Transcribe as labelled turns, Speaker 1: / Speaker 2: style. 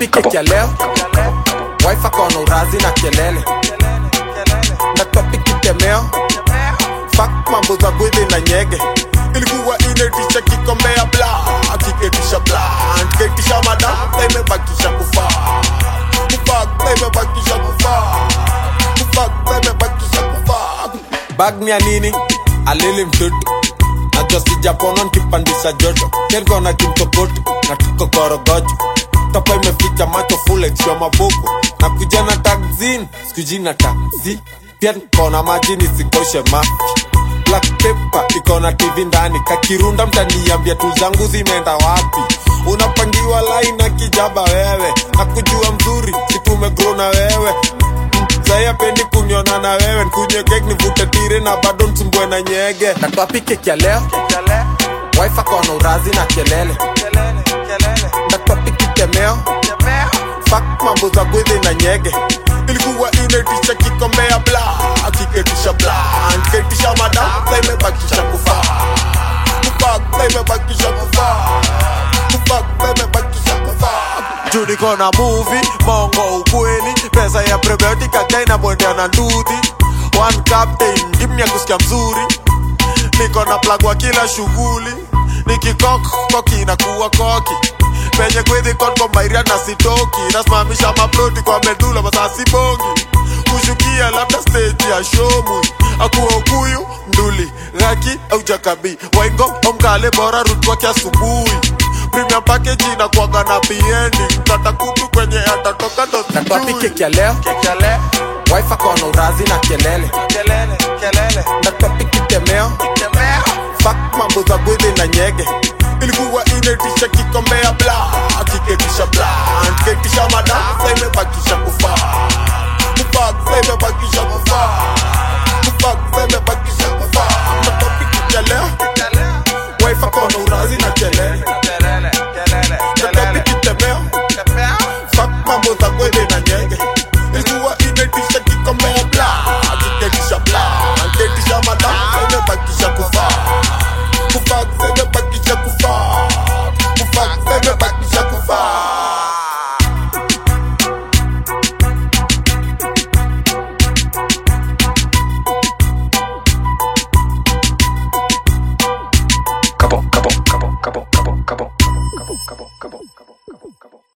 Speaker 1: topic ya leo wife akona urazi na kelele na topic itemeo fak mambo za gwidhi na nyege ilikuwa inetisha kikombea bla akiketisha bla ketisha madam na imebakisha kufaa kufak na imebakisha kufaa kufak na imebakisha kufaa bag ni ya nini alili mtoto najua sijapona nkipandisha joto kelgona kimtopoto na tukokorogojo topa imeficha macho fulexwa mabuku na kuja na takzin sikujina taksi pia kona maji nisikoshe mafi black paper iko na tv ndani kakirunda mtaniambia tu zangu zimeenda wapi unapangiwa line na kijaba wewe na kujua mzuri situmegro na wewe saya pendi kunyona na wewe nkunywe kek nivute tire na bado nsumbwe na nyege natwapi keki ya leo wife akona urazi na kelele natwapi kitemeo fak mambo za gwidhi na nyege ilikuwa inetisha kikombea bla akiketisha bla nketisha madam na imebakisha kufaa kufak na imebakisha kufaa kufak na imebakisha kufaa juu niko na movie mongo ukweli pesa ya prebiotic akaina mwendea na ndudhi one captain dimya kusikia mzuri niko na plug wa kila shughuli nikikok koki inakuwa koki penye kwidhi konko mairia na sitoki nasimamisha maploti kwa medula masasi bongi kushukia labda stage ya shomu akuwa ukuyu nduli ghaki au jakabi waingo omkale bora rutwake asubuhi premium package inakuwaga na biendi mtata kutu kwenye atatoka ndo natwapi keki ya leo wife akona urazi na kelele natwapi kitemeo fak mambo za gwidhi na nyege ilikuwa inetisha kikombea bla akiketisha bla nketisha madam sa imebakisha kufaa